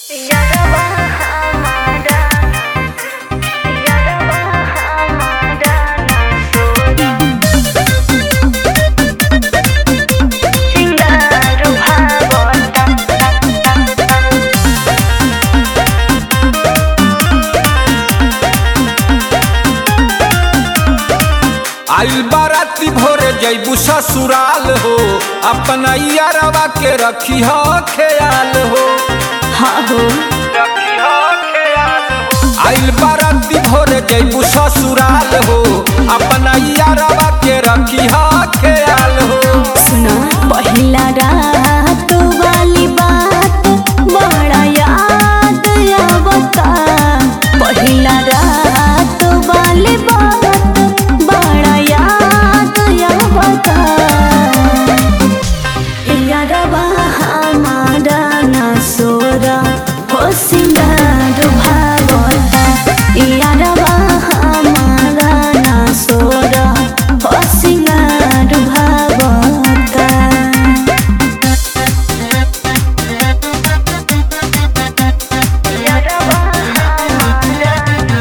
यारबा हमारा यारबा हमारा सोना सिंगारू भावता आइल बाराती भोरे जैबू ससुराल हो अपना यारवा के रखी हो ख्याल हो हाँ हो रखी हो ख्याल हो आइल बाराती भोरे जैबू ससुराल हो अपना यारवा के रखी हो ख्याल हो सुना पहिला रात वाली बात बड़ा याद आवता पहिला रात वाली बात बड़ा याद आवता यारबा हमारा ना सोरा हो सिंगार भावता यारबा हमारा ना सोरा हो सिंगार भावता यारबा हमारा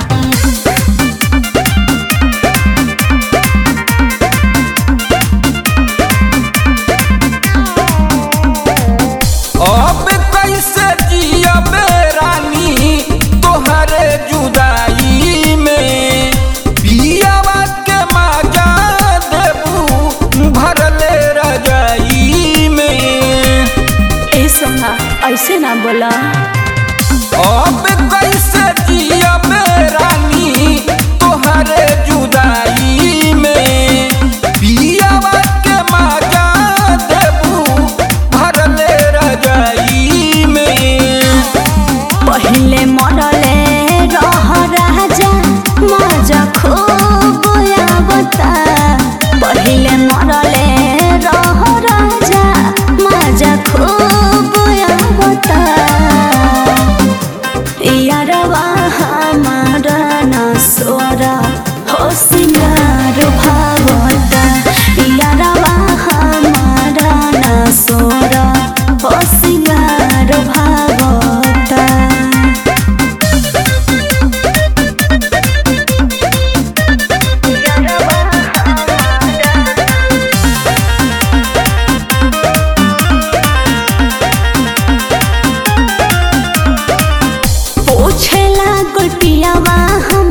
अब कैसे जियबे रानी तोहरे जुदाई में पियावा के मजा देबू भरले रजाई में ए सोना ऐसे ना बोला अब कैसे जियबे रानी तोहरे जुदाई में पियावा के मजा देबू भरले रजाई में पहले मरले रह राजा मजा खूब आवता पहले मरले रह राजा मजा खूब आवता यारवा हमारा ना सोरा हो सिंगार भावता यारवा हमारा ना सोरा हो सिंगार भावता पूछेला गुटियावा हम